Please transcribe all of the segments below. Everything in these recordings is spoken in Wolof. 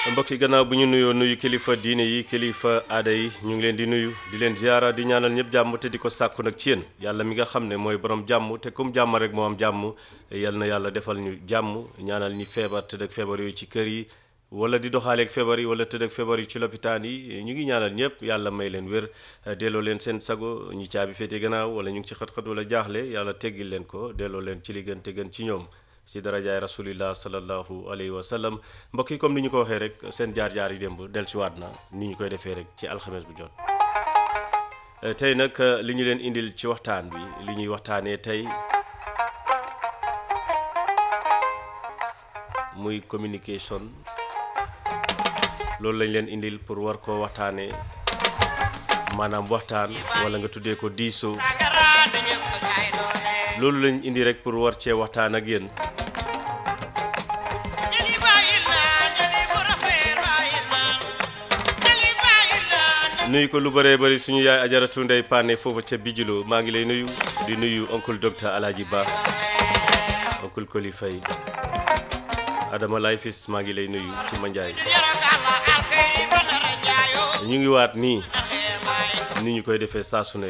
mbokk yi gannaaw bu ñu nuyoo nuyu kilifa diine yi kilifa aada yi ñu ngi leen di nuyu di leen ziara di ñaanal ñëpp jàmm te di ko sàkku nag ci yéen yàlla mi nga xam ne mooy borom jàmm te comme jàmm rek moo am jàmm yal na yàlla defal ñu jàmm ñaanal ñi feebar tëdd ak feebar yooyu ci kër yi wala di doxaaleeg feebar yi wala tëdd ak feebar yi ci lopitaan yi ñu ngi ñaanal ñëpp yàlla may leen wér delloo leen seen sago ñi caabi féete gannaaw wala ñu ngi ci xat-xat wala jaaxle yàlla teggil leen ko delloo leen ci li gën te gën ci ñoom si darajaay rasulillah sallallahu alayhi wa sallam mbokk yi comme ni ñu ko waxee rek seen jaar-jaar yi démb dellusiwaat na ni ñu koy defee rek ci alxames bu jot tey nag li ñu leen indil ci waxtaan bi li ñuy waxtaanee tey muy communication loolu lañ leen indil pour war koo waxtaanee maanaam waxtaan wala nga tuddee ko diisoo loolu lañ indi rek pour war cee waxtaan ak yéen nuyu ko lu bëree bëri suñu yaay ajaratu ndey paane foofu ca bijilo maa ngi lay nuyu di nuyu oncle docteur Alaaji Ba oncle Koli Faye Adama Lay Fis maa ngi lay nuyu ci manjaay ñu ngi waat nii ni ñu koy defee saa su ne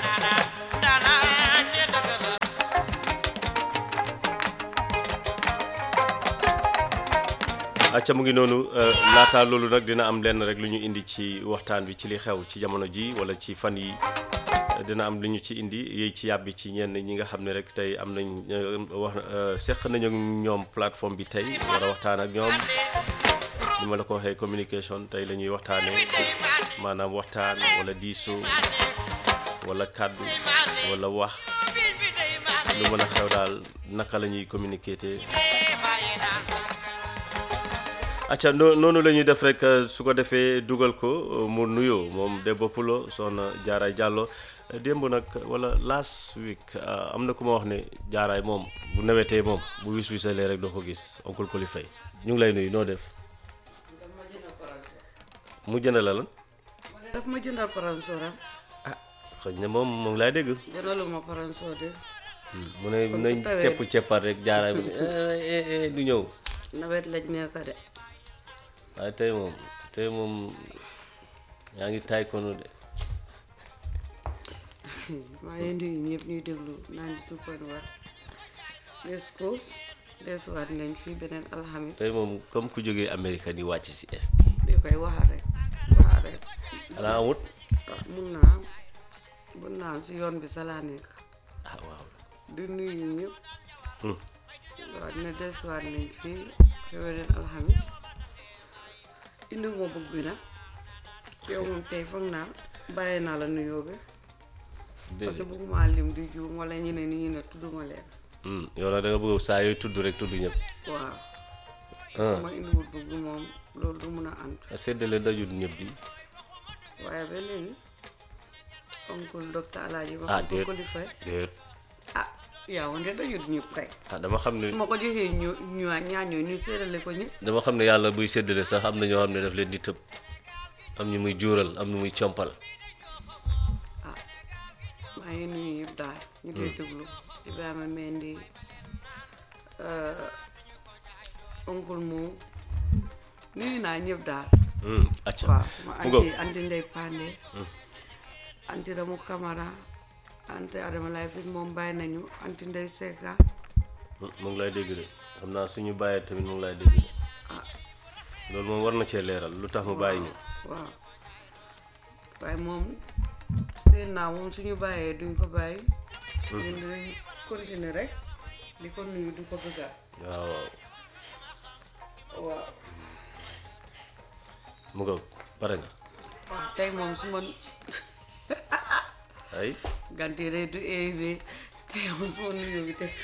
acca mu ngi noonu laata loolu nag dina am lenn rek lu ñu indi ci waxtaan bi ci li xew ci jamono ji wala ci fan yi dina am lu ñu ci indi yéy ci yàbbi ci ñenn ñi nga xam ne rek tey am nañ wax seq nañu ak ñoom plateforme bi tey war a waxtaan ak ñoom ni ma la ko waxee communication tey la ñuy waxtaanee maanaam waxtaan wala diisoo wala kàddu wala wax lu mën a xew daal naka la ñuy communiquer te acca noonu la ñuy def rek su ko defee dugal ko mu nuyoo moom Debbo Pulo soxna Jaaraay Jàllo démb nag wala last week am na ku ma wax ne jaaraay moom bu nawetee moom bu wis wisalee rek doo ko gis oncle Koli Faye ñu ngi lay nuyu noo def mu jënd la lan daf ma jëndal paransoram ah xëy na moom mu ngi lay dégg jëndaluma paransor de mu ne nañ cepp ceppaat rek jaaraay bu ne du ñëw nawet lañ nekk de waaye tey moom tey moom yaa ngi taay kono de maa ngi nuyu ñëpp ñuy déglu 92.1 West Coast desuwaat nañ fii beneen alxamis tey moom comme ku jógee Amérique di wàcc si est di koy waxa rek waxa rek xanaa amut ah mun naa mun naa si yoon bi sa laa nekk ah waaw di nuyu ñëpp Hmm. waaw dina desuwaat nañ fii fi beneen alxamis indi ma bëgg bi nag yow moom tey foog naa bàyyi naa la nuyoo bi parce que déedéet bëgguma lim di juum wala ñu ne ni ñu ne tudduma leen Hmm, yow nag da nga bëgg saa yooyu tudd rek tudd ñëpp waaw ah su ma indiwul bëgg moom loolu du mun a antu séddale dajul ñëpp di waaye ba léegi oncle docteur Alaaji ah wax déet ko di fay déet ah yaa wante dajut ñëpp kay ah dama xam ne su ma ko joxee ñu ñu ñaañoo ñu séddale ko ñëpp dama xam ne yàlla buy séddale sax am na ñoo xam ne daf leen di tëb am ñu muy juural am ñu muy compal ah maa ngi nuyu ñëpp daal ñu koy déglu Ibrahima Mendy oncle Mo nuyu naa ñëpp daal Hmm, acca waaw ma mu ngoog anti anti Ndey Pande anti Ramu Camara anti Adama Lay fi moom bàyyi nañu anti Ndey Seka Hmm, mu ngi lay dégg de xam naa suñu bàyyee tamit mu ngi lay dégg de ah loolu moom war na cee leeral lu tax mu bàyyi ñu waaw waaye moom seen naa moom suñu bàyyee duñ ko bàyyi ñun dinañ continuer rek di ko nuyu di ko bëggaat waaw waaw waaw mu ngoog pare nga waaw tey moom su ma ay ganti rek du élevé tey moom su ma nuyoo bi tey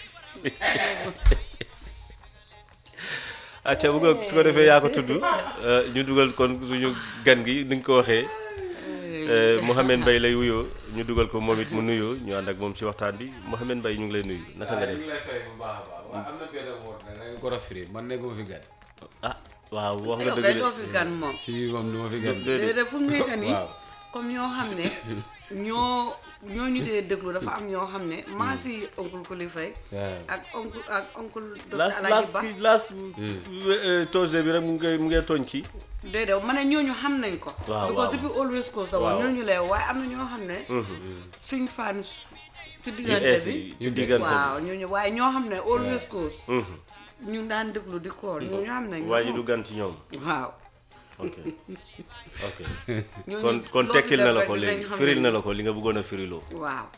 acca mu ngoog su ko defee yaa ko tudd euh, ñu dugal kon suñu gan gi ni nga ko waxee euh, Mouhamed Mbaye lay wuyoo ñu dugal ko moom it mu nuyoo ñu ànd ak moom ci waxtaan bi Mouhamed Mbaye ñu ngi lay nuyu naka nga ñu def ngi lay fay bu baax a baax waaye am na benn woot nag da nga ko rafetlu man nekkuma fi gan ah waaw wax nga yow dëgg kay de doo fi gan moom fii moom du ma fi gan déedéet déedéet fu mu nekk nii waaw comme ñoo xam ne ñoo ñooñu dee déglu dafa am ñoo xam ne maa si oncle Kulifay waaw. ak oncle ak oncle docteur last Alaaji last Ba kii last Tuesday bi rek mu ngi mu ngi tooñ kii déedéet ma ne ñooñu xam nañ ko Waaw, because waaw. depuis always cause la woon Waaw. ñooñu lay waaye am na ñoo xam ne suñ fan ci diggante ees bi yi ci diggante bi. waaw ñooñu waaye ñoo xam ne always cause ñu daan déglu di koor ñooñu xam nañ ko waa ji du gan ci ñoom waaw ok ok ñooñu kon kon loo fi tekkil na def la rek ko dinañ léegi xam firil ne- na la ko li nga bëggoon a firiloo waaw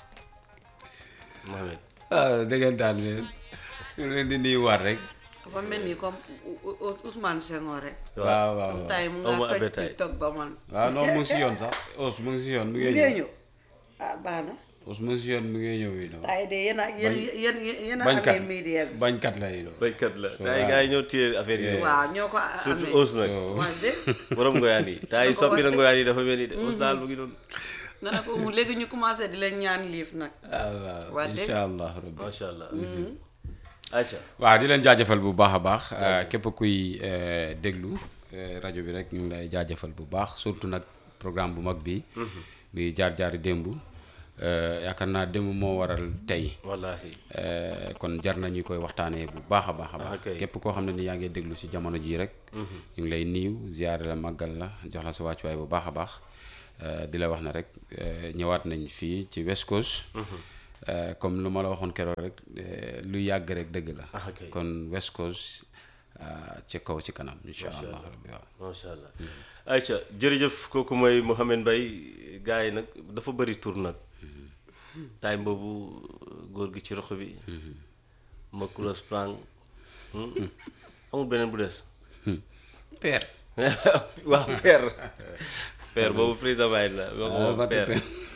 Mohamed ah dëggantaan bi ñu leen di nuyuwaat rek. dafa mel ni comme U- U- U- Ousmane Senghor rek waaw waaw comme waaw. tay mu Aw ma nga toj appétit. TikTok ba man waaw non mu ngi si yoon sax os mu ngi si yoon mu ngi ngee ñëw ñëw ah baax na os mu ngi si yoon mu ngi ñëw yi noonu. tay de yéen a yéen yéen yéen a bañkat amee media bi bañkat la yi noonu. béykat la te ay gars yi ñoo téye affaire yi waaw ñoo ko surtout amee os nag wax de borom ngoyaan yi te ay ko soppi na wax. ngoyaan yi dafa mel ni de os daal mu ngi doon nga ne ko mu léegi ñu commencé di leen ñaan liif nag ah waaw Waa dégg. incha allah rabbi. macha allah aca waaw di leen jaajëfal bu baax a baax képp kuy eh, déglu eh, rajo bi rek ñu ngi lay jaajëfal bu baax surtout nag programme bu mag bi muy jaar jaari démb eh, yaakaar naa démb moo waral tey wallahi Eh, kon jar na ñu koy waxtaanee bu baax a baax a baax ok. képp koo xam ne ni yaa ngi déglu si jamono jii rek ñu ngi lay niiw ziyaare la màggal la jox la sa wàccuwaay bu baax a baax Eh, di la wax na rek eh, ñëwaat nañ fii ci West Coast Eh, comme lu ma la waxoon keroog rek eh, lu yàgg rek dëgg la Ah, ok. kon West Coast ah, ci kaw ci kanam incha allah rabbi waaw macha allah ayca jërëjëf kooku mooy Mouhamed Mbaye gars yi nag dafa bëri tur nag time boobu góor gi ci rox bi Makura Sprang hmm? amul beneen bu des père waaw père père boobu président Baye la Ah, boobu Matu père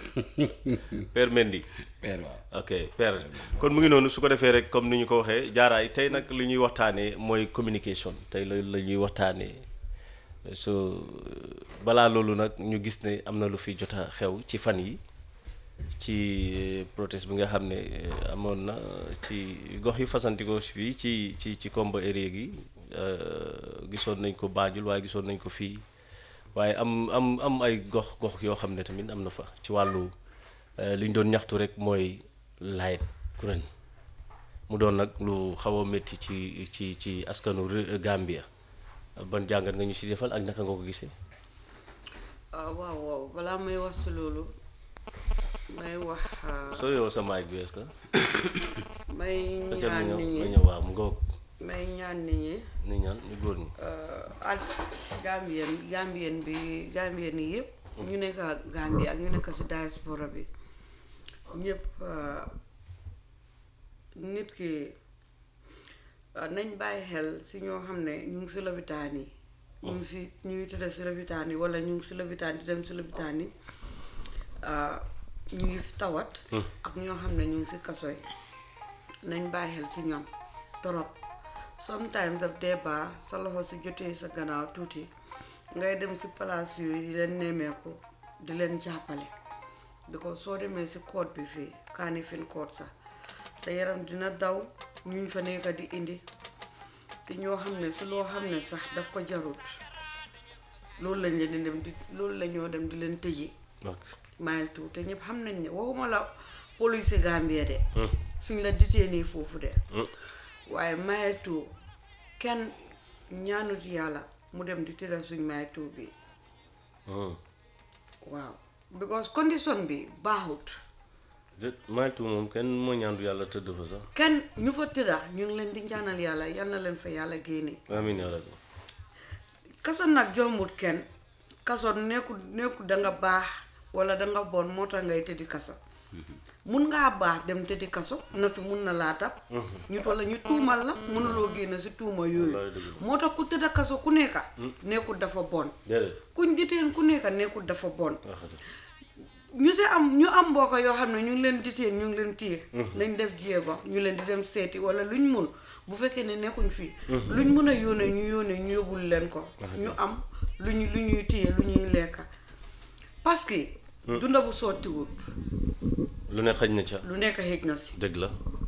père Mendy père waaw ok père kon mu ngi noonu su ko defee rek comme ni ñu ko waxee jaaraay tey nag li ñuy waxtaanee mooy communication tey loolu la ñuy waxtaanee so balaa loolu nag ñu gis ne am na lu fi jot a xew ci fan yi ci protest bi nga xam ne eh, amoon na ci gox yi fasantikoo fii ci ci ci Kombo area gi eh, gisoon nañ ko Banjul waaye gisoon nañ ko fii waaye am am am ay gox gox yoo xam ne tamit am na fa ci wàllu eh, li ñu doon ñaxtu rek mooy light kuréel mu doon nag lu xaw a métti ci ci ci askanu ré- Gambia ban jàngat nga ñu si defal ak naka nga ko gisee. ah waaw waaw balaa may wax si loolu may wax ah, soo yow sa mic bi est-ce que. may peut-être ñaan mu nit ñëw mu ñi ñëw waaw mu ngoog may ñaan nit ñi ni ñaan ñu góor ñi. ak Gambien Gambien bi Gambien yi yëpp ñu nekk Gambie ak ñu nekk si diaspora bi ñëpp ah, nit ki ah, nañ bàyyi xel si ñoo xam ne ñu ngi si lopitaan yi ñu ngi si ñuy tëdd si lopitaan yi wala ñu ngi si lopitaan di dem si lopitaan yi ah, ñu ngi tawat ak ñoo xam ne ñu ngi si kaso yi nañ bàyyi xel si ñoom torop sometimes daf dee baax sa loxo si jotee sa gannaaw tuuti ngay dem si place yooyu di leen nemmeeku di leen jàppale because soo demee si court bi fii kaani fin court sax sa yaram dina daw ñuñ fa nekk di indi te ñoo xam ne si loo xam ne sax daf ko jarut loolu lañ leen di dem di loolu la ñoo dem di leen tëji ok mile two te ñëpp xam nañ ne waxuma la police Gambie de suñ la ditee nii foofu de waaye mile two kenn ñaanut yàlla mu dem di tëddal suñ mile two bi Hmm. waaw because condition bi baaxut de maytu moom kenn moo ñaandu yàlla tëdd fa sax. kenn ñu fa tëdda ñu ngi leen di ñaanal yàlla yal na leen fa yàlla génne amiin yaa rabbi. kaso nag jombut kenn kaso nekku nekku da nga baax wala da nga bon moo tax ngay tëddi kaso mun ngaa baax dem tëddi kaso natu mun na laa tab ñu wala ñu tuumal la mënuloo génn si tuuma yooyu Wallaay dëgg moo tax ku tëdda kaso ku nekka nekkul dafa bon déedéet. kuñ diteen ku nekka nekkul dafa bon waxati. ñu si am ñu am mbokk yoo xam ne ñu ngi leen diteen ñu ngi leen téye nañ def jéego ñu leen di dem seeti wala luñ mun bu fekkee ne nekkuñ fii luñ mun a yónnee ñu yónnee ñu yóbbul leen ko ñu am lu ñu lu ñuy téye lu ñuy lekka parce que dunda bu sottiwut lu ne xaj na ca. lu nekk xëj na si dëgg la.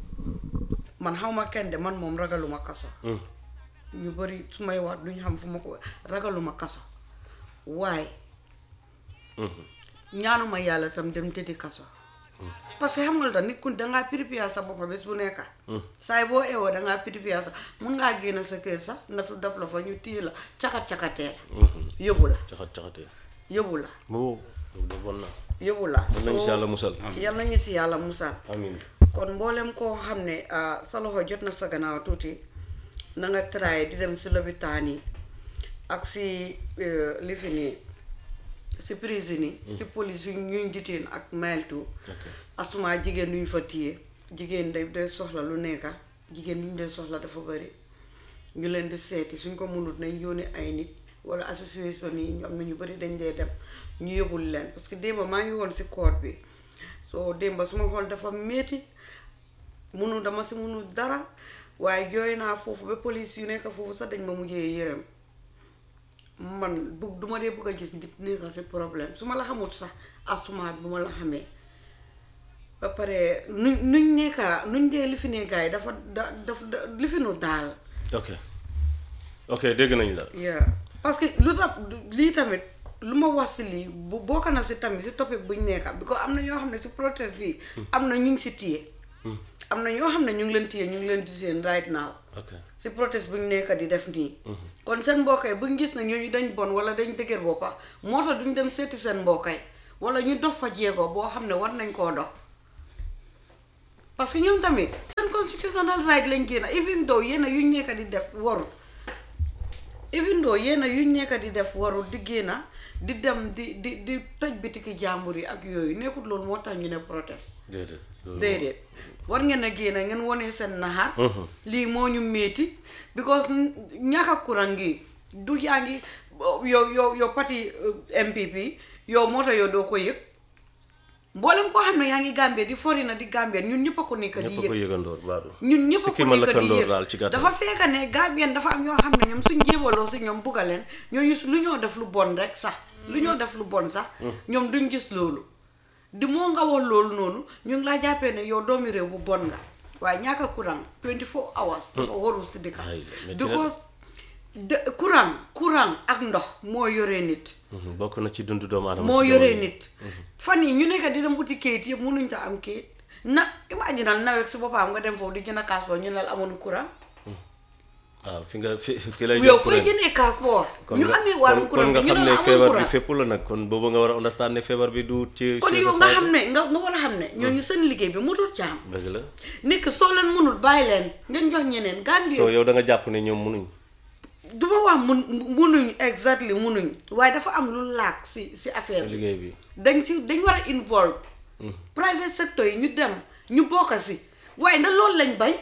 man xaw ma kenn de man moom ragaluma kaso Hmm. ñu bari su may wax duñ xam fu ma ko ragaluma kaso waaye Mhm. ñaanuma yàlla tam dem tëddi kaso parce que xam nga lu tax nit ku dangaa prépare sa bopp bés bu nekka saay boo eewoo dangaa prépare sa mun ngaa génn sa kër sax natu dab la fa ñu téye la cakat-cakatee la yóbbu la caxat caxatee yóbbu la moo loolu de bon na yóbbu la mën nañu si yàlla musal yal nañu si yàlla musal amiin kon mboolem koo xam ne ah, sa loxo jot na sa gannaaw tuuti na nga try di dem si lopitaan yi ak si eh, li fi nii si prison yi si police yu ñuy jiteen ak mailtu asuma jigéen duñ fa téye jigéen day day soxla lu nekka jigéen duñ dee soxla dafa bari ñu leen di seeti suñ ko mënut nañ yónni ay nit wala association yi ñu am na ñu bari dañ dee dem ñu yóbbul leen parce que démba maa ngi woon si court bi soo démba suma xool dafa métti munu dama si munu dara waaye jooy naa foofu ba police yu nekk foofu sax dañ ma mujjee yërëm man bugg duma dee bëgg a gis nit nekk si problème su ma la xamut sax asuma bu ma la xamee ba pare nuñ nuñ nekka nuñ dee li fi nekkaay dafa da daf da- li fi nu daal ok ok dégg nañ la yeah parce que lu tax lii tamit lu ma wax si lii bu bokk na si tamit si topic buñ nekka bi ko am na ñoo xam ne si protest bi am na ñu ngi si téye am na ñoo xam ne ñu ngi leen téye ñu ngi leen di seen right now ok si protest buñ nekk di def nii kon seen mbokkay buñ gis ne ñooñu dañ bon wala dañ dëgër boppa moo tax duñ dem seeti seen mbokkay wala ñu dox fa jéego boo xam ne war nañ koo dox parce que ñoom tamit seen constitutional right lañ génn even though yéen a yuñ nekk di def warul even though yéen a yuñ nekk di def warul di génn di dem di di di toj bitiki jàmbur yi ak yooyu nekkut loolu moo tax ñu ne protest déedéet loolu déedéet war ngeen a génn ngeen wone seen naxar lii moo ñu métti because ñàkk a courant gi du yaa ngi yow yow yow parti euh, MPP yow moo tax yow doo ko yëg mboolem koo xam ne yaa ngi Gambie di fori na di Gambie ñun ñëpp a ko nekk di ñëpp a yëg ko yëgandoor baadu ñun ñëpp a sikki ko ma nekk di lëkkandoor yëg daal ci gàttal dafa fekk ne Gambien dafa am ñoo xam ne ñoom suñ jébaloo si ñoom bugga leen ñooñu lu ñoo def lu bon rek sax lu ñoo def lu bon sax ñoom duñ gis loolu di moo nga wax loolu noonu ñu ngi laa jàppee ne yow doomi réew bu bon nga waaye ñàkk a courant 24 hours dafa warul si dëkk Ay, métti na de. because de courant courant ak ndox moo yoree nit Mhm, bokk na ci dundu doomu aadama moo ci yoree jamono nit fan yi ñu nekk di dem uti kayit yëpp mënuñ ta am kayit na imaginal nawet si boppam nga dem foofu di jënd passeport ñu ne la amoon courant waaw fi nga fi fi lay yow jox fooy kuréel. jëndee passeport kon ñu nga- amee wàllum kon- courant kon nga bi ñu xam ne ne la amoon feebar bi courant fépp la nag kon boobu nga war a understand ne feebar bi du ci kon ci yow sa nga side xam ne nga nga war a xam ne ñooñu seen liggéey bi mutul jaam dëgg la nekk soo leen mënul bàyyi leen ngeen jox ñeneen Gambie so yow da nga jàpp ne ñoom mënuñ du ma wax mun munuñ exactly munuñ waaye dafa am lu laak si si affaire bi liggéey bi dañ si dañ war a involve private sector yi ñu dem ñu bokk si waaye ndax loolu lañ bañ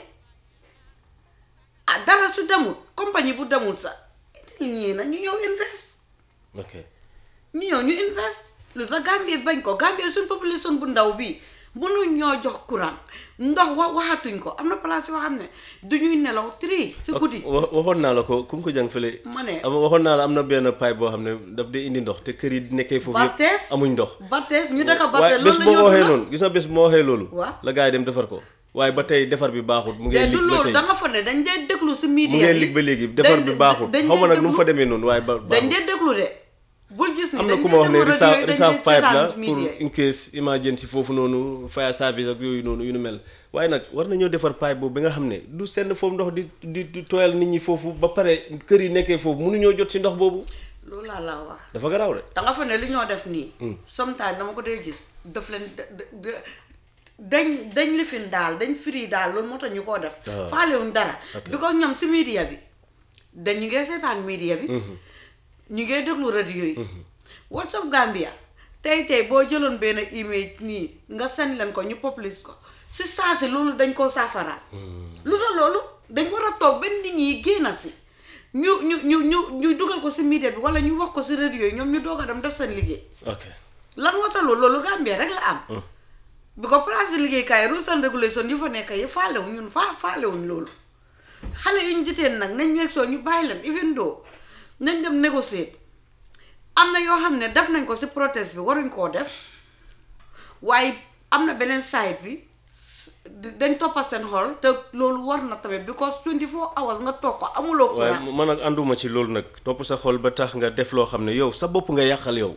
ah dara su demul compagnie bu demul sax ñii na ñu ñëw invest ok ñu ñëw ñu invest lu tax Gambie bañ ko Gambie suñ population bu ndaw bii mënuñ ñoo jox courant ndox wa waxatuñ ko am na place yoo xam ne du ñuy nelaw tri si guddi wa- waxoon naa la ko kum ko jàng fële ma ne am waxoon naa la am na benn pipe boo xam ne daf dee indi ndox te kër yi nekkee foofu yëpp Bartes amuñ ndox Bartes ñu dëkk waaye Bartes bés loolu boo la ma waxee ñu noonu gis nga bés bu ma waxee loolu Waaw. la gars yi dem defar ko waaye ba tey defar bi baaxut mu te ngee du lig ba loolu tey da nga fa ne dañ dee déglu si mu media ngee bi lig ba léegi defar dañ bi de- baaxut dañ xaw ma dee nag nu mu fa déglu- demee noonu waaye ba dañ baaxut dee déglu de bul gis ni am na dañ ku dee ma wax ne déglu reserve radio yi, dañ reserve dee pipe la seetaan pour media yi. in case emergency foofu noonu fire service ak yooyu noonu yu nu mel waaye nag war nañoo defar pipe boobu bi nga xam ne du senn foofu ndox di di di tooyal nit ñi foofu ba pare kër yi nekkee foofu mënuñoo jot si ndox boobu loolu laa la wax dafa garaaw de da nga fa ne li ñoo def nii sometimes dama ko dee gis daf leen da- da- da- dañ dañ lifin daal dañ firi daal loolu moo tax ñu koo def Ah. faalewuñ dara because ñoom si media bi dañ ñu ngee seetaan media bi ñu ngee déglu radio yi WhatsApp Gambia tey tey boo jëloon benn image nii nga send leen ko ñu publish ko si saa si loolu dañ koo saafara lu tax loolu dañ war a toog benn nit ñi génn si ñu ñu ñu ñu ñu dugal ko si media bi wala ñu wax ko si radio yi ñoom ñu doog a dem def seen liggéey ok lan moo tax loolu loolu Gambie rek la am bi ko place de liggéeykaay rules and regulation yu fa nekk yi faalewuñ ñun faa faalewuñ loolu xale yu ñu jiteen nag nañ ñeeg soo ñu bàyyi leen even though nañ dem négocier am na yoo xam ne def nañ ko si protest bi waruñ koo def waaye am na beneen side bi s- dañ toppa seen xol te loolu war na tamit because 24 hours nga toog ko amuloo waaye courant man nag ànduma ci loolu nag topp sa xol ba tax nga def loo xam ne yow sa bopp nga yàqal yow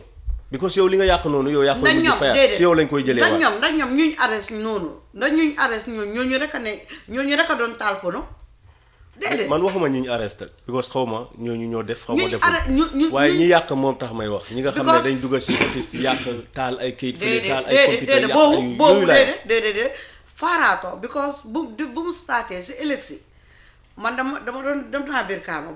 because yow li nga yàq noonu yow yaa koy ndax mujj ñoom fayaat déedéet si yow lañ koy jëlee ndax waat ñoom ndax ñoom ñuñ arrest noonu ndax ñuñ arrest ñooñu ñooñu rek a ne ñooñu rek a doon taal pono déedéet man waxuma ñi ñu arrêté because xaw ma ñooñu ñoo def xaw ma Ñuñ deful arrêt- ñu- ñu- waaye ñu- ñi yàq moom tax may wax ñi nga xam ne Because- dañ dugal si office yàq taal ay kayit fii déedéet taal ay déedéet computer déedéet yàq boobu ay boobu yooyu laay déedéet déedéet déedéet faaraato because bu di- bu mu startee si élection man dama dama doon dem naa biir kaama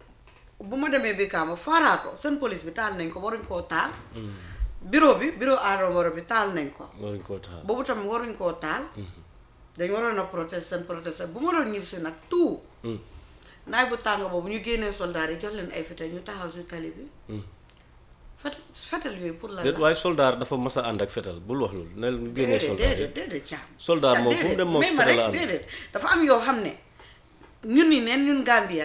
bu ma demee biir kaama faaraato seen police bi taal nañ ko waruñ koo taal bureau bi bureau Adama Barrow bi taal nañ ko waruñ koo taal boobu tamit waruñ koo taal dañ waroon a protester seen protester bu ma doon ñib si nag tout naaj bu tàng boobu ñu génnee soldaar yi jox leen ay fetal ñu taxaw si tali bi fet fetal yooyu pour la déet waaye soldaar dafa mas a ànd ak fetal bul wax loolu ne génnee déedéet soldaar déedéet déedéet caam Soldat Ah, moom fu mu déedéet. dem moom mais ci ma fetal la rek ànd. déedéet dafa am yoo xam ne ñun ni neen ñun Gambien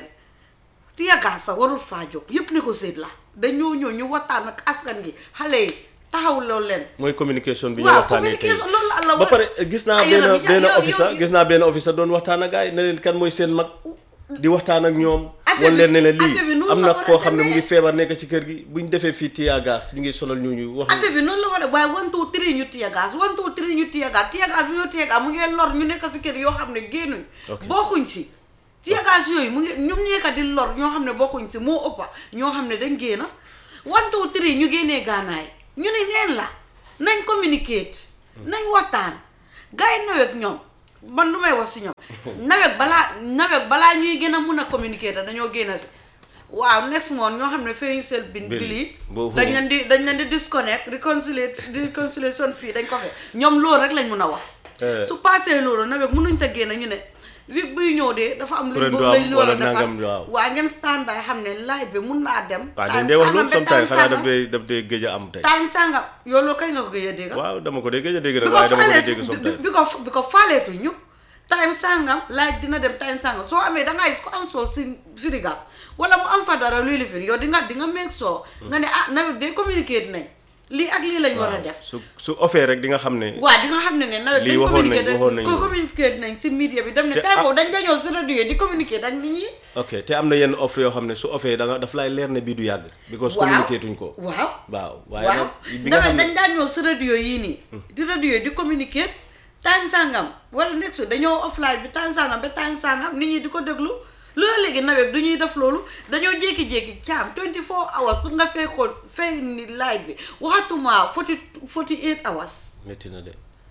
tiyagaa sax warul faa jóg yépp ne ko séet la dañoo ñëw ñu waxtaan ak askan gi xale yi taxaw loolu leen mooy communication bi ñu waaw waxtaanee tey communication loolu la Allah ba wax. pare gis naa Ay, benn yow- yow- benn yow- officer yow- gis naa benn officer doon waxtaan ak gars yi ne leen kan mooy seen mag di waxtaan ak ñoom Affaire wan leen ne bi- la affaire bi lii noonu am la na war a koo xam ne mu demee. ngi feebar nekk ci kër gi buñ defee fii tiya gas ñu ngi sonal ñooñu wax affaire bi noonu la war a waaye one two three ñu tiyagaas one two three ñu tiyagaas tiyagaas bi ñoo tiyagaas mu ngi lor ñu nekk si kër yoo xam ne génnuñ Ok. bokkuñ si tiyagaas yooyu mu ngi ñoom ñeeka di lor ñoo xam ne bokkuñ si moo ëppa ñoo xam ne dañ génna one two three ñu génnee gaanaay ñu ne neen la nañ communicate nañ waxtaan gars yi nawet ñoom man lu may wax si ñoom nawet balaa nawet balaa ñuy gën a mun a communiquer te dañoo génn si waaw next month ñoo xam ne fayuñ seen bin Bill. bili Boobu- dañ leen di dañ leen di disconnect reconciliate reconciliation fii dañ ko fe ñoom loolu rek lañ mun a wax Eh. su passé loolu nawet mënuñ ta génn ñu ne vi buy ñëw de dafa am luñ Kuréel bëgg du am lañ war a wala defar nangam, waaw. waa ngeen stand by xam ne live bi mun naa dem waaw time dañ dee wax sangam loolu ba sometimes time xanaa daf sangam. dee daf dee gëj a am tey time sangam yow loolu kañ nga ko gëj a dégg waaw dama ko dee gëj a dégg nag bi ko waaye dama ko dee faaleetu dégg bi sometimes bi ko bi ko faaleetu ñu time sangam laaj dina dem time sangam soo amee dangaa gis ko am soo si Sénégal wala mu am fa dara luy lifin yow di nga di nga meeg soo nga ne ah nawet day communiquer nañ lii ak lii lañ war a def su su offee rek di nga xam ne waaw di nga xam ne ne nawet Lii dañ waxoon nañ- communiquer waxoon nañ ko loolu. communiquer nañ si media bi dem ne Te tey ah- boobu dañ dañoo si radio yi di communiquer ak nit ñi ok te am na yenn offre yoo xam ne su offee da nga daf lay leer ne bii du yàgg because waaw communiqué tuñ ko waaw waaw waaye waaw nag bi nga nawet xam ne dañ daan ñëw si radio yii nii di radio yi di communiquer time sangam wala next dañoo offline bi time sangam ba time sangam nit ñi di ko déglu loolu léegi nawet du ñuy def loolu dañoo jékki-jékki caam 24 hours pour nga fay ko fay ni light bi waxatuma 40 48 hours métti na de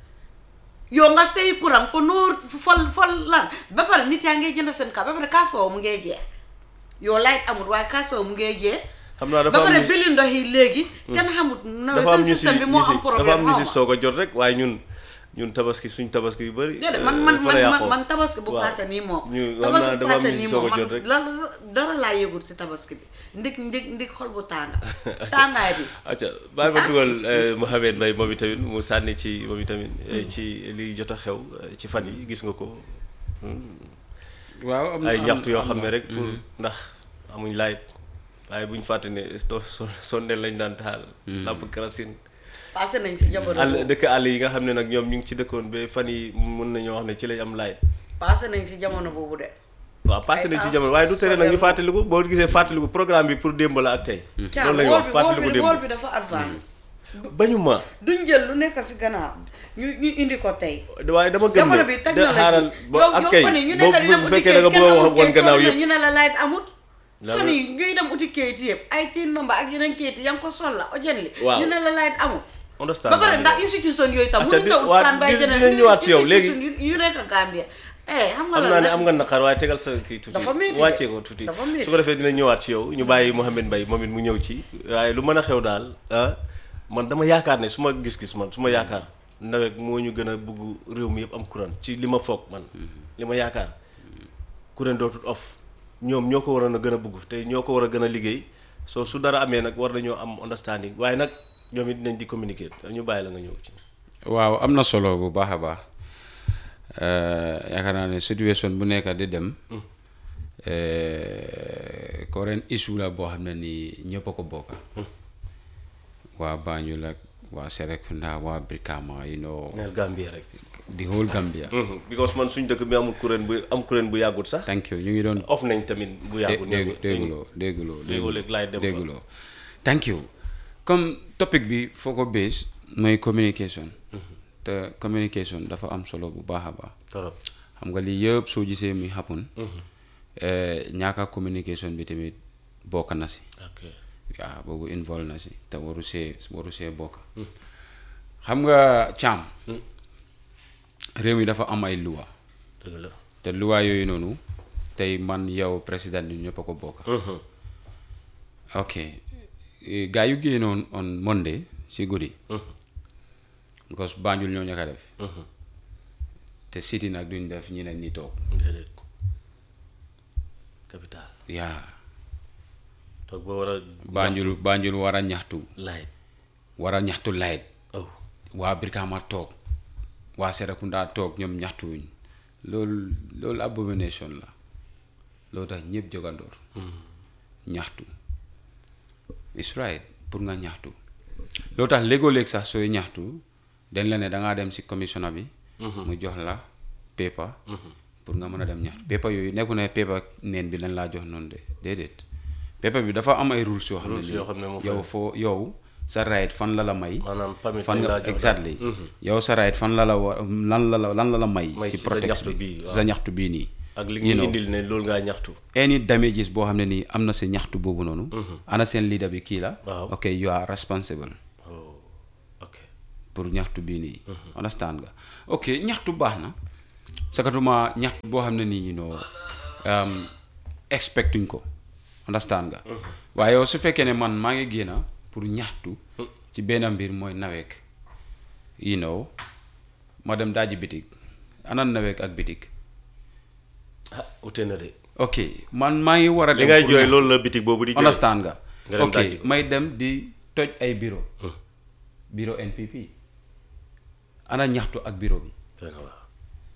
yow nga fay courant fa noor fol fol lan ba pare nit yaa ngay jënd seen ka ba pare kaas boobu mu ngay jeex yow light amul waaye kaas boobu mu ngay jeex xam naa ba dafa am pare ñu- bili ndox yi léegi kenn xamut nawet dafa am seen ñu si système bi moo ñu si am problème dafa am ñu si xaw ma. soog a jot rek waaye ñun ñun tabaski suñ tabaski yu bëri déedéet man man fa la man man yàqoo. man tabaski bu waaw. paase nii moom ñu xam tabaski naa bu dafa am paase ñu nii si soog moom a man jot rek lan dara laa yëgul si tabaski bi ndig ndig ndig xol bu tànga tàngaay bi acca bàyyi ma dugal Mouhamed Mbaye moom itamit mu sànni ci moom itamit eh, ci li jot a xew eh, ci fan yi gis nga ko waaw am na ay am- ñaxtu yoo am xam ne na. rek pour ndax amuñ laayit waaye buñ fàtte ne sto so sondeel lañ daan taal làmp kerosène paase nañ si jamono àll boobu dëkk àll yi nga xam ne nag ñoom ñu ngi ci dëkkoon ba fan yi mun nañoo wax ne ci lañ am laayit paase nañ si jamono boobu de waaw passé nañ ci Ay, jamono waaye du tere nag ñu sondeel. fàttaliku boo gisee fàttaliku programme bi pour démb la ak tey caam loolu lañu wool wax bi wool fàttaliku bi wool démb bi dafa advance bañu ma duñ jël lu nekk si gannaaw ñu ñu indi ko tey waaye dama gëm jamono ne bi de technologie xaaral ba yow ak yow kay fan yi ñu boo nekk di dem bu uti fekkee da nga kayit bëgg a kenn wax amul woon kayit gannaaw soo yëpp ñu ne la light amut Lan fan la- yi ñuy dem uti kayit yëpp ay tin number ak yeneen kayit yaa ngi ko sol la ojen li Waaw. ñu ne la light amut understand ba pare naa ndax li institution yooyu tam Acca, mënuñ di- taw waa, stand by di- jeneen dinañ ñëwaat si yow, léegi. institution yu yu nekk Gambia eh xam nga xam la naa ne nag am nga naqar waaye tegal sa kii tuuti Dafa métti de. wàccee ko tuuti Dafa métti. su ko defee dina ñëwaat ci yow ñu bàyyi Mouhamed Mbaye moom it mu ñëw ci waaye lu mën a xew daal ah man dama yaakaar ne su ma gis-gis man su ma yaakaar nawet moo ñu gën a bugg réew mi yëpp am courant ci li ma foog man li ma yaakaar courant dootul off ñoom ñoo ko waroon a gën a bugg te ñoo ko war a gën a liggéey soo su dara amee nag war nañoo am understanding waaye nag ñoom it dinañ di communiquer ñu bàyyi la nga ñëw ci waaw am na solo bu baax a baax Eh, yaakaar naa ne situation bu nekk di dem eh, current issue la boo xam ne nii ñëpp a ko bokka waa Banjul ak waa Serekunda waa Brikama you know neel Gambie rek the whole Gambia Mhm. because man suñ dëkk bi amul kuréel bu am kuréel bu yàggut sax thank you ñu ngi doon off nañ tamit bu yàggut dé- déggu dégguloo dégguloo Déggoo léegi laay dem fa. dégguloo thank you comme topic bi foo ko base mooy communication te communication dafa am solo bu baax a baax torop xam nga lii yëpp soo gisee muy happen eh, ñaaka communication bi tamit bokk na si ok waaw boobu involve na si te waru see waru see bokk xam nga caam réew mi dafa am ay loi dëgg la te loi yooyu noonu tey man yow président bi ñëpp a ko bokk ok Eh, gaa yu génnoon on Monday si guddi because Banjul ñoo ñaka def te city nag duñ def ñeneen ñi toog déedéet capital yaa toog ba war a Banjul Banjul war a ñaxtu light war a ñaxtu light oh waa Brikama toog waa Serekunda toog ñoom ñaxtuwuñ loolu loolu abomination la loolu tax ñëpp jogandoor ñaxtu it's right pour nga ñaxtu loolu tax léegoo léeg sax sooy ñaxtu dañ la ne da ngaa dem si commissioner bi mu jox la paper pour nga mën a dem ñaxtu paper yooyu nekku ne paper neen bi lañ laa jox noonu de déedéet paper bi dafa am ay rules yoo xam ne Rules yoo xam ne moo nii fa yow foo yow sa right fan la la may maanaam permit fan lañ nga laa jox daal. exactly yow sa right fan la la wa lan la la lan la la may May si si sa protect ñaxtu bi bii, si waaw. sa ñaxtu bii nii ak li you ñu know. indil ne loolu ngaa ñaxtu any damages boo xam ne nii am na si ñaxtu boobu noonu ana seen leader bi kii la Waaw. ok you are responsible oh ok pour ñaxtu bii nii understand nga ok ñaxtu baax na sakatuma ñaxtu boo xam ne nii you know um, expectuñ ko understand nga waaye yow su fekkee ne man maa ngi génna pour ñaxtu ci benn mbir mooy naweek you know ma dem daaji bitig ana naweek ak bitig ah ute na de ok man maa ngi war a li dem ngay pour jooy ñaxtu. loolu la bitig boobu di jooy understand nga Nga dem ok dajji ko. may dem di toj ay bureau bureau NPP ana ñaxtu ak bureau bi doy na waaw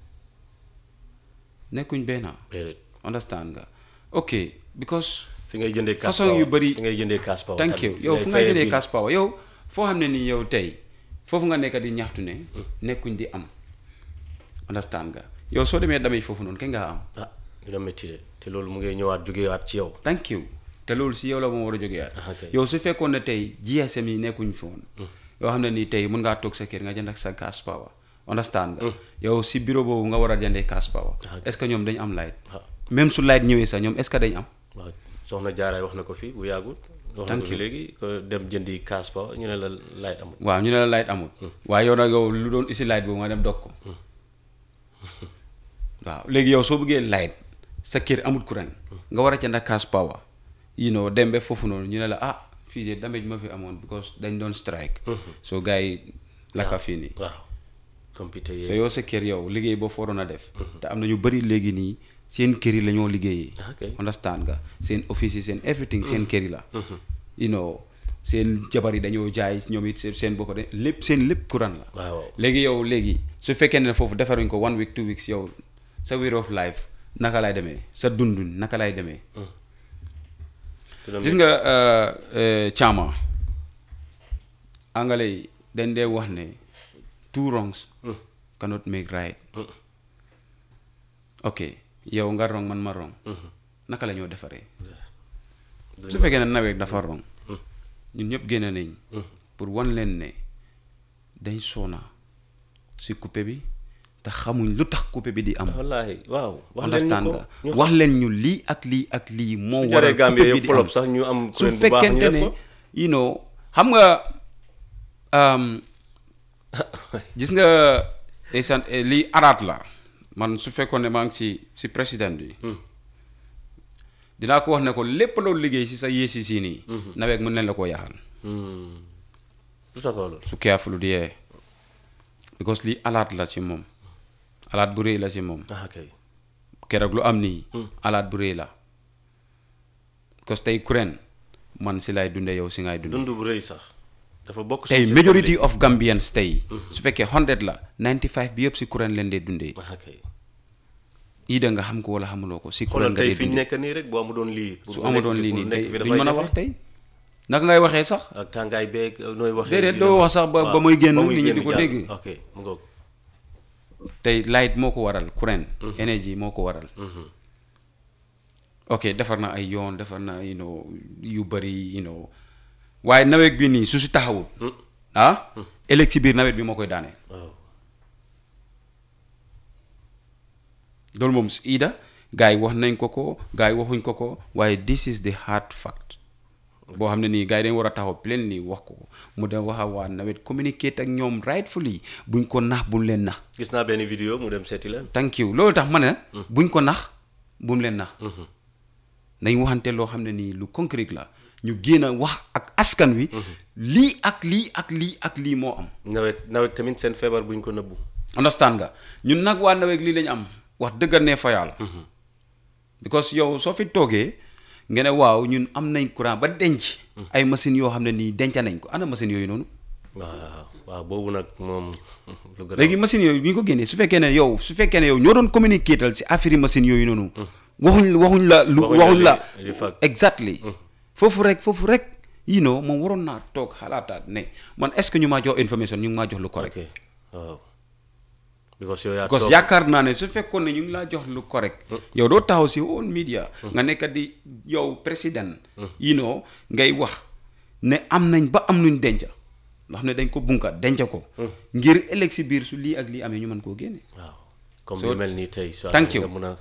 nekkuñ benn déedéet understand nga ok because fi ngay jëndee cash façon power. yu bëri fi ngay jëndee cash power thank tamit. you Fi yow fu ngay fayee jëndee bill. cash power yow foo xam ne nii yow tey foofu nga nekk di ñaxtu ne nekkuñ di am understand nga yow soo demee damay foofu noonu kañ ngaa am ah dina métti de te loolu mu ngay ñëwaat jógewaat ci yow thank you te loolu si yow la moom war a jógee Ah, ok. yow su fekkoon ne tey GSM yi nekkuñ fi woon yoo xam ne nii tey mun ngaa toog sa kër nga jënd ak sa cash power understand nga yow si bureau boobu nga war a jëndee cash power Ah, ok. est ce que ñoom dañ am light waaw même su light ñëwee sax ñoom est ce que dañ am waaw soxna jaaraay wax na ko fi bu yàggul wax na Thank ko fi you. léegi ko dem jëndi cash power ñu ne la light amul waaw ñu ne la light amul waaye yow nag yow lu doon isi light boobu nga dem dog ko waaw léegi yow soo bëggee light sa kër amul courant nga war a jënd cash power you know dem ba foofu noonu ñu ne la ah fii de damage ma fi amoon because dañ doon strike so gars yi lakka fii nii waaw computer so yi yow sa kër yow liggéey boo fa waroon a def te am na ñu bëri léegi nii seen kër yi la ñoo liggéeyee Ah, ok. understand nga seen office yi seen everything seen kër yi la you know seen jabar yi dañoo jaay ñoom it seen seen bopp de lépp seen lépp courant la waaw léegi yow léegi su fekkee ne foofu defaruñ ko one week two weeks yow sa way of life naka lay demee sa dundun naka lay demee dina gis nga euh, euh, caama anglais yi dañ dee wax ne two wrongs cannot make right ok yow nga wrong man ma wrong naka la ñoo defaree su fekkee ne nawet dafa wrong ñun ñëpp génne nañ pour wan leen ne dañ soona si coupé bi te xamuñ lu tax coupé bi di am wallaahi waaw wax leen ñu understand ko nga ñu wax leen ñu lii ak lii ak lii moo su waral jaree Gambie coupé bi yëpp di am folop sax ñu am su kuréel bu baax ñu fekkente def ne ko you know xam nga um, gis nga esan lii araat la man su fekkoon ne maa ngi si si président bi dinaa ko wax ne ko lépp loolu liggéey si sa yéesi si nii nawet mën nañ la koo yaxal Hmm. lu tax loolu su careful di yee because lii alaat la ci moom alaat bu rëy la ci moom ah kay keroog lu am nii alaat bu rëy la because tey kuréen man si lay dunde yow si ngay dunde dund bu rëy sax dafa bokk tey suñu majority système of Gambians tey su fekkee 100 la 95 bi yëpp si kuréen leen dee dundee bi. ah kay ii da nga xam ko wala xamuloo ko si xoolal kuréen nga tey dee fi ñu dundee nekk nii rek boo amuloon lii pour su nga amuloon nekk fi- lii pour nii nekk tey fi duñ dafay mën a jafe. wax tey naka ngay waxee sax ak tàngaay beeg nooy waxee Déedéet, yu doo demee- wax sax ba- waaw, ba muy génn ba nit ñi di génn ko jàll. dégg. ok mu ngoog tey light moo ko waral kuréen énergie moo ko waral ok defar na ay yoon defar na you know yu bëri you know waaye nawet bi nii su si taxawul ah ëllëg ci biir nawet bi moo koy daaneel waaw loolu moom si ida gars yi wax nañ ko ko gars yi waxuñ ko ko waaye this is the hard fact boo xam ne nii gars yi dañ war a taxaw plein nii wax ko mu dem wax a waa nawet communicate ak ñoom rightfully buñ ko nax buñ leen nax gis naa benn vidéo mu dem seeti leen thank you loolu tax ma ne buñ ko nax buñ leen nax nañ waxante loo xam ne nii lu concret la ñu génn a wax ak askan wi lii ak lii ak lii ak lii moo am nawet nawet tamit seen feebar buñ ko nëbbu understand nga ñun nag waa nawet lii lañ am wax dëgga ne fa yàlla because yow soo fi toogee nga ne waaw ñun am nañ courant ba denc ay machines yoo xam ne nii denca nañ ko ana machines yooyu noonu waaw waaw boobu nag moom lu gën a léegi machines yooyu bu ñu ko génnee su fekkee ne yow su fekkee ne yow ñoo doon communiquer si affaire yi machines yooyu noonu waxuñ waxuñ la lu Waxuñ la waxuñ la li- li fact. exactly foofu rek foofu rek you know moom waroon naa toog xalaataat ne man est ce que ñu maa jox information ñu ngi maa jox lu correct ok waaw because yow yaa parce toog que yaakaar naa ne su fekkoon ne ñu ngi laa jox lu correct yow doo taxaw si woon media nga nekk di yow président you know ngay wax ne am nañ ba am nuñ denc ndax ne dañ ko bunka denc ko ngir ëllëg si biir su lii ak lii amee ñu mën koo génne waaw comme So- lu mel nii tey soit Thank you. nga mën a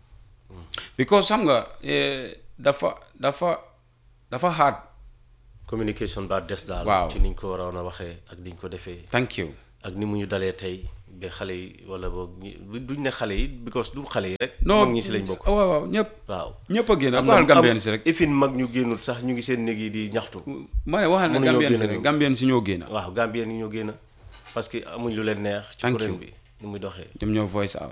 because xam nga eh, dafa dafa dafa hard communication ba des daal Waaw. ci niñ ko waroon a waxee ak niñ ko defee thank you ak ni mu ñu dalee tey ba xale yi wala boog ñi- duñ ne xale yi because du xale yi rek non mag ñi si lañ bokk waaw waaw ñëpp waaw ñëpp a génn am waxal na- gambien am- si rek ifin mag ñu génnul sax ñu ngi seen néeg yi di ñaxtu ma ne waxal na mënuñoo gambien si génn rek ñoom. gambien si ñoo génn waaw gambien yi ñoo génn parce que amuñ lu leen neex ci Thank kuréel you. bi ni muy doxee ñoom ñoo voice out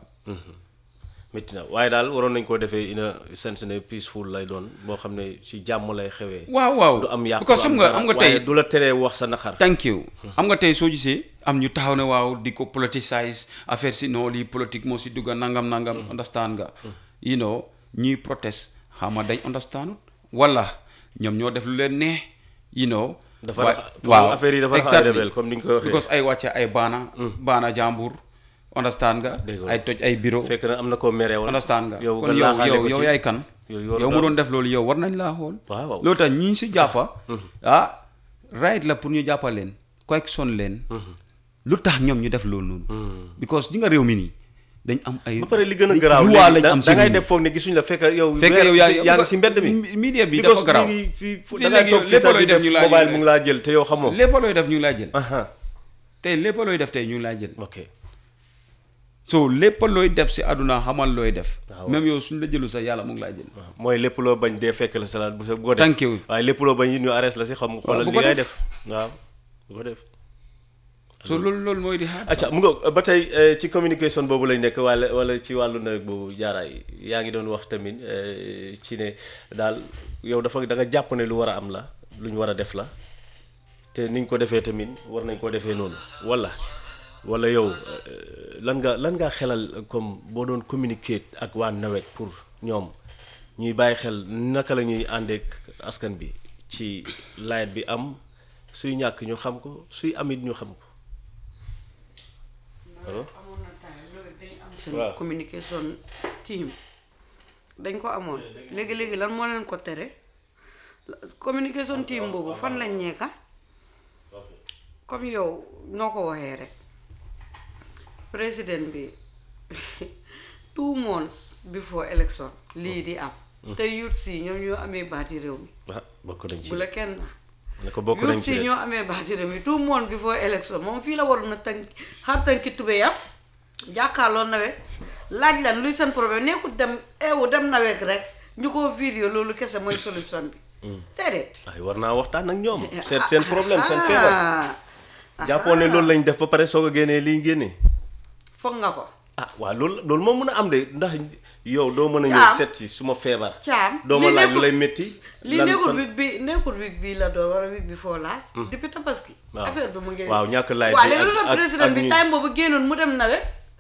métti na waaye daal waroon nañ koo defee in a sense ne peaceful lay doon boo xam ne si jàmm lay xewee waaw waaw du am yàq because du xam am nga dara, xam nga waaye tey du la teree wax sa naqar thank you xam nga tey soo gisee am ñu taxaw ne waaw di ko politicize affaire si non lii politique moo si dugga nangam nangam understand nga you know ñuy protest xama dañ understand wala ñoom ñoo def lu leen neex you know Dafa wa- rax- foofu affaire yi dafa rax ay rebelle, comme ni nga ko waxee. because ay wàcce ay baana baana jàmbur understand nga Dégg nga. ay toj ay bureau fekk na am na koo meree woon understand nga yow kon nga yow laaxaale yow ko yow ci- yaay kan yow yow yow mu daal- doon def loolu yow war nañ laa xool waaw waaw. loolu tax ñi ñu si jàppa ah right la pour ñu jàppa leen correction leen lu tax ñoom ñu def loolu noonu because ji nga réew mi nii dañ am ay ba pare li gën a garaaw loi léegi lañ da am da ngay si def foog ne gisuñ la fekk yow Fekk weer- yow yaa- yaa ngi si mbedd mi media bi Because dafa garaaw léegi fii fu- Fii da ngay léegi toog fii lépp sax looy di def def ñu laa mobile jël. mu ngi laa jël te yow xamoo lépp looy def ñu ngi laa jël aha tey lépp looy def tey ñu ngi laa jël ok so lépp looy def si àdduna xamal looy def waaw. même yow suñ la jëlu sax yàlla mu ngi laa jël waaw mooy lépp loo bañ dee fekk la salaat bu sa bu ko def Thank you. waaye lépp loo bañ yi ñu arrest la si xam xoolal bu li ko ngay def. def waaw bu ko def so loolu loolu mooy di xaar acca mu nga ba tey eh, ci communication boobu lañ nekk wala wala ci wàllu nawet boobu jaaraay yaa ngi doon wax tamit eh, ci ne daal yow dafa da nga jàpp ne lu war a am la lu ñu war a def la te niñ ko defee tamit war nañ ko defee noonu wala wala yow eh, lan nga lan ngaa xelal comme boo doon communiquer ak waa nawet pour ñoom ñuy bàyyi xel naka la ñuy àndeek askan bi ci layet bi am suy ñàkk ñu xam ko suy amit ñu xam ko alors amoon na time loolu dañ am seen Waaw. communication team dañ ko amoon léegi-léegi lan moo leen ko tere La- communication team boobu fan lañ nekka comme yow noo ko waxee rek président bi two months before election lii di am te youth si ñoom ñoo amee baati réew mi ah bokk nañ ci bu la kenn ne ko bokk nañ youth ci si de. ñoo amee baati réew mi tout le monde before election moom fii la waroon na tënk xar tënki tubéyam jàkkaarloo nawet laaj lan luy seen problème nekkul dem eewu dem nawet rek ñu ko vidéo loolu kese mooy solution bi déedéet ay war naa waxtaan ak ñoom seet seen problème seen feebar ah jàppoon ne loolu lañ def ba pare soog a génnee liñ génnee foog nga ko ah waaw loolu loolu moom mën a am de ndax yow doo mën a ñëw Caam. seet si suma feebar Caam, doo ma li laaj lu nekkul- lay métti li lan nekkul fan- week bi nekkul week bi la doon wala week bi foo laas depuis tabaski Waaw. affaire bi mu ngi Waaw, ñàkk laaj waaw bi léegi ak- lu tax ak- président ak bi ñi- time boobu génnoon mu dem nawet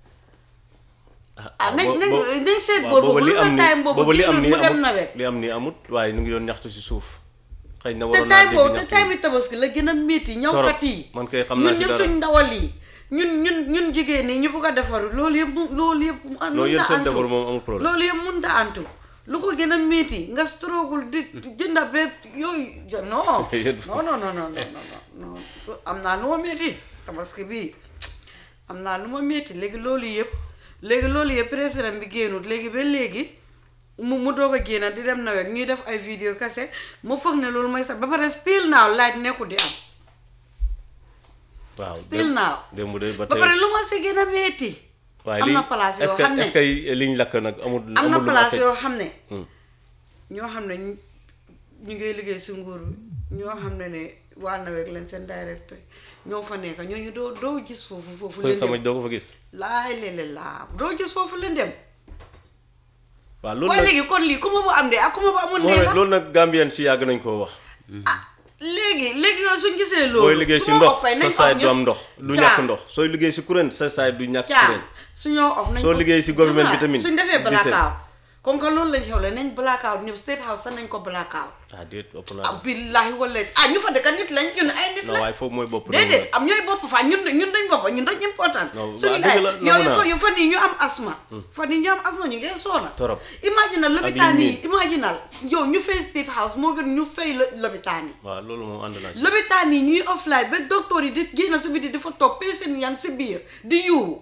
ah nañ bo- nañ bo- nañ seet waaw, boobu li lu am tax ni time boobu boobu li am génnoon nii mu dem amut nawet li am nii amut waaye ñu ngi doon ñaxtu si suuf xëy na te waroon naa time dégg boobu te ñaxtu time yi tabaski la gën a métti ñawkat yi man kay xam naa ñun si ñëpp dara. suñ ndawal yi ñun ñun ñun jigéen ñi ñu bugg a defaru loolu yëpp mu- loolu yëpp mu- non mun yéen na seen antu defar moom amul problème loolu yëpp mun ta antu lu ko gën a métti nga struggle di jënda ba yooyu jo- non non non non non non non non am naa lu ma métti tabaski bii am naa lu ma métti léegi loolu yëpp léegi loolu yëpp président bi génnut léegi ba léegi mu mu doog a génn di dem nawet ñuy def ay vidéo kese mu foog ne loolu mooy sax ba pare still now laaj nekkul di am waaw still now démb de ba ba tey pare lu ma si gën a métti waaye am lii na place est-ce yoo que xam ne est-ce que liñ lakk nag amul am na amul lu mu place affecté yoo xam ne Hmm. ñoo xam ne ñu ñu ngay liggéey si nguur bi ñoo xam ne ne waa nawet leen seen directeur ñoo fa nekk ñooñu doo doo gis foofu foofu koy leen xamaj dem doo ko fa gis laay léeg-léeg laa doo gis foofu leen dem waaw loolu waaye nag léegi kon lii ku ma bu am de ak ku ma bu amul moo ne ne la loolu nag Gambien si yàgg nañ koo wax ah léegi léegi yow suñ gisee loolu booy liggéey su si ma ndox off kay sa nañ saay off du am ñëpp. ndox du Caa. ñàkk ndox sooy liggéey si kuréel sa saay du ñàkk caa kuréel su ñoo off nañ Soo ko- liggéey si government bi gis nga, tamit, suñ defee gisee. blackout kon que loolu lañ xewle nañ blackout ñëpp state house sax nañ ko blackout ah déet ëpp ah naa billahi wala ah ñu fa dëkk nit lañ ñun ay nit non lañ waaye foofu mooy bopp déedéet am ñooy bopp fa ñun ñun dañ bopp ñun dañ important Non, suñu waaw, dëgg la, laay nangu yow naa. fa yu fan yi ñu am asma fan yi ñu am asma ñu ngeen soona Torop. imaginal lopitaan yi yi imaginal yow ñu fay state house moo gën ñu fay lo- lopitaan yi waaw loolu moom ànd naa ci lopitaan yi ñuy offline ba docteur yi di génn si biti di fa toog patient yaa ngi si biir di yuuxu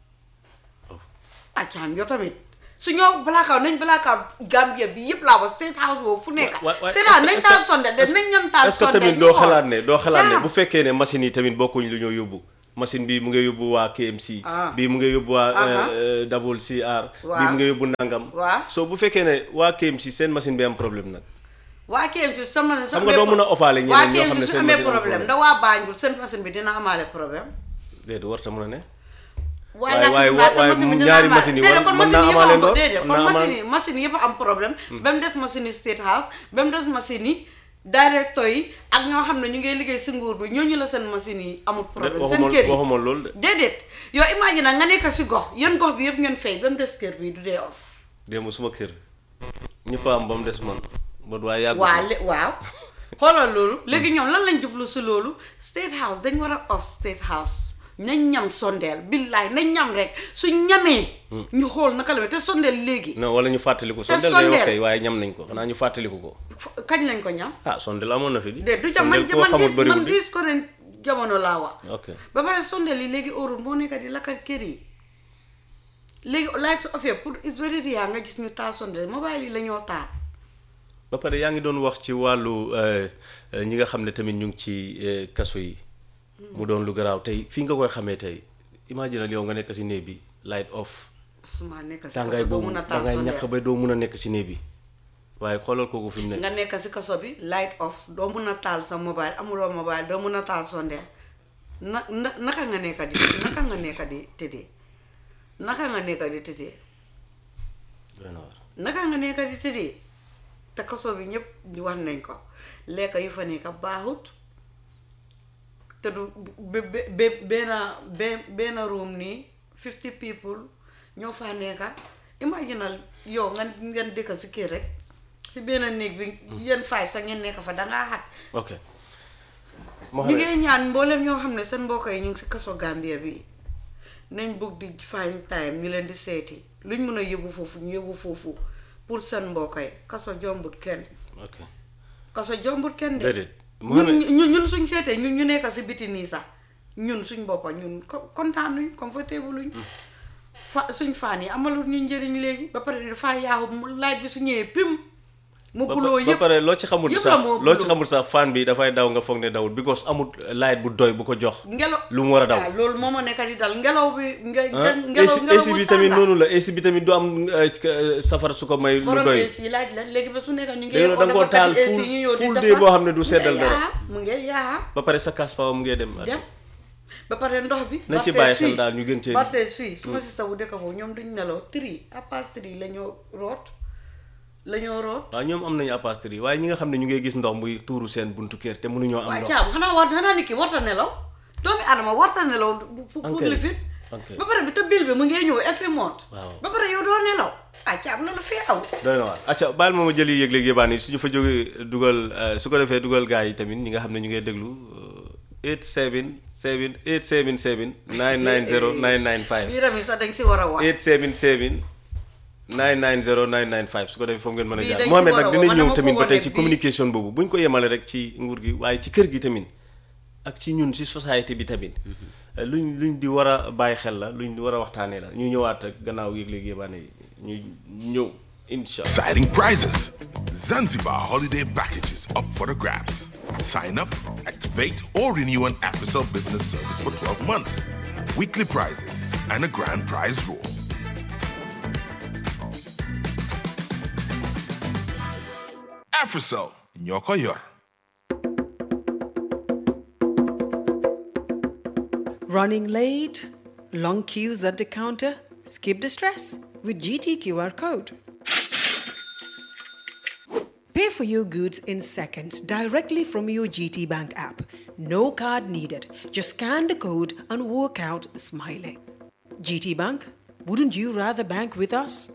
accaam yow tamit su ñoo blackout nañ blackout Gambia bi yëpp laa wax state house boobu fu nekk wa- wa- c'est ça nañ est-ce que- taal sonde de est-ce que- nañ ñam taal est-ce que sonde tamit ñu doo xool. xalaat ne doo xalaat ne Jaam. bu fekkee ne machine yi tamit bokkuñ lu ñoo yóbbu machine bi mu ngi yóbbu waa KMC Ah. bii mu ngi yóbbu waa Aha. euh, double CR bii Waaw. mu ngi yóbbu nangam Waaw. soo bu fekkee ne waa KMC seen machine bi am problème nag waa KMC su sama su Xam nga amee doo pro- mën a ofaale ñeneen waa ñoo xam ne KMC su seen amee machine amul problème problème. da waa Banjul seen machine bi dina amaale problème déedéet warta mën a ne waaye waaye- waaye- alhamdulilah sa waaye machine bi dina ñaari amaale- machine yi déedéet, war- kon mën machine naa yëpp amaale am- ndox, déedéet, mën kon naa machine amaale- yi machine yëpp am problème ba mu des machine yi state house ba mu des machine yi directeur yi ak ñoo xam ne ñu ngi liggéey si nguur bi ñooñu la seen machine yi amul problème seen waxuma kër yi waxuma loolu de déedéet yow imagine nga nekk si gox yéen gox bi yëpp ngeen fay ba mu des kër bi du dee off démb suma kër ñëpp a am ba mu des man ba waaye yàggu waa lé waaw xoolal loolu léegi ñoom lan lañ jublu si loolu state house dañ war a off state house nañ ñam sondeel billaay nañ ñam rek suñ ñamee ñu xool naka la te sondeel léegi non wala ñu fàttaliku Te sondel ngay wax sondeel. kay waaye ñam nañ ko xanaa ñu fàttaliku ko f- kañ lañ ko ñam ah sondel amoon na fi di de du ca man sondel koo man xamul gis bëriwul man di gis ko ren jamono laa wax ok ba pare sondeel yi léegi óorul moo nekk di lakkat kër yi léegi light of pour is very rare nga gis ñu taal sondeel mobile yi la ñoo taal ba pare yaa ngi doon wax ci wàllu euh, euh, ñi nga xam ne tamit ñu ngi ci euh, kaso yi mu doon lu garaaw tey fii nga koy xamee tey imaginal yow nga nekk si néeg bi light off suma nekk si tàngaay kaso doo boobu mun a taal dangay sondeel ñàkk ba doo mun a nekk si néeg bi waaye xoolal kooku fi mu nekk nga nekk si kaso bi light off doo mun a taal sa mobile amuloo mobile doo mun a taal sondeel na na naka nga nekk di naka nga nekk di tëddee naka nga nekk di tëddee doy na waar. naka nga nekk di tëddee te kaso bi ñëpp ñu wax nañ ko lekk yu fa nekk baaxut te du be be be- benn be- benn room nii fifty people ñoo fa nekk imaginal yow nga ngeen dëkk si kër rek si benn néeg bi yéen faay sax ngeen nekk fa dangaa xat ok ñu ngi ñaan mboolem ñoo xam ne seen mbokk yi ñu ngi si kaso Gambia bi nañ bëgg di find time ñu leen di seeti luñ mën a yóbbu foofu ñu yóbbu foofu pour seen mbokk yi kaso jombut kenn ok kaso jombut kenn de déedéet ñun Mohamed ñun ñun suñ seetee ñun ñu nekk si biti nii sax ñun suñ boppa ñun ko- kontaan luñ confortable luñ fa suñ faan yi amalul ñu njëriñ léegi ba pare dafa yaaxu mu laaj bi su ñëwee pim mu ba buloo ba yëpp pare loo ci xamul yëpp sax la moo loo ci buloo. xamul sax fan bi dafay daw nga foog ne dawul because amul light bu doy bu ko jox ngelaw lu mu war a daw waaw loolu moo ma nekk di dal ngelaw bi nge ah ngelaw AC ngelaw AC bu bi tamit tànga. noonu la AC bi tamit du am euh, euh, safara su ko may lu borom doy AC laaj la léegi ba su nekk ñu ngi léegi nag da nga koo taal AC full ñu ñëw di full defar. day boo xam ne du seddal mu ngi dara yaa mu ngi yaa ba pare sa cash power mu ngee dem dem ba pare ndox bi nañ ci Barthez bàyyi xel fii- daal ñu gën cee Barthez fii suma sista bu dëkk foofu ñoom duñ nelaw tri à part tri la ñoo root la ñoo root waaw ñoom am nañu apastri waaye ñi nga xam ne ñu ngi gis ndox muy tuuru seen buntu kër te mënuñoo am waaye ndox caam xanaa war xanaa nit ki warta nelaw doomi adama warta nelaw bu pour pour Ok. li fit Ok. ba pare bi te bil bi mu ngee ñëw every month Waaw. ba pare yow doo nelaw ah caam loolu fee aw doy na waar acca baal ma ma jëli yëg-yëg yëbaan yi suñu fa jógee dugal euh, su ko defee dugal gars yi tamit ñi nga xam ne ñu ngi déglu 877 877 990 995 biiram yi sax dañ si war a wax 877 990 995 su ko defee foofu ngeen mën a Bii jaar dañ ci Mohamed war a nag woo, dinañ man ñëw dama tamit ba foogoon tey ne ci bii- communication boobu buñ ko yemale rek ci nguur gi waaye ci kër gi tamit ak ci ñun ci société bi tamit luñ luñ di war a bàyyi xel la luñ di war a waxtaanee la ñu ñëwaat rek gannaaw yëg-léeg yébaane yi ñu ñëw incha allah Exciting prizes. Zanzibar holiday packages up for the grabs. Sign up, activate, or renew an AfriCell business service for 12 months. Weekly prizes and a grand prize draw. AfriCell, Nyoko Yor. Running late? Long queues at the counter? Skip the stress with GT QR code. Pay for your goods in seconds directly from your GT Bank app. No card needed. Just scan the code and walk out smiling. GT Bank, wouldn't you rather bank with us?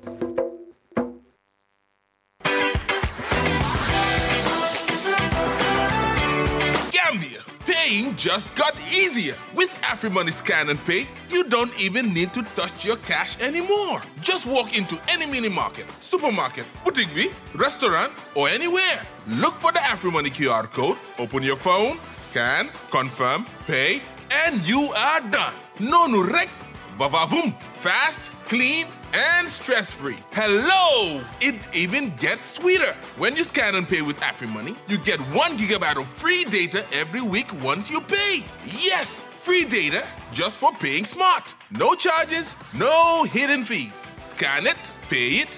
Gambia, paying just got easier. With AfriMoney Scan and Pay, you don't even need to touch your cash anymore. Just walk into any mini market, supermarket, boutique, bee, restaurant, or anywhere. Look for the AfriMoney QR code, open your phone, scan, confirm, pay, and you are done. No nurek, vavavoom, fast, clean, and stress-free. Hello! It even gets sweeter. When you scan and pay with AfriMoney, you get one gigabyte of free data every week once you pay. Yes, free data just for paying smart. No charges, no hidden fees. Scan it, pay it,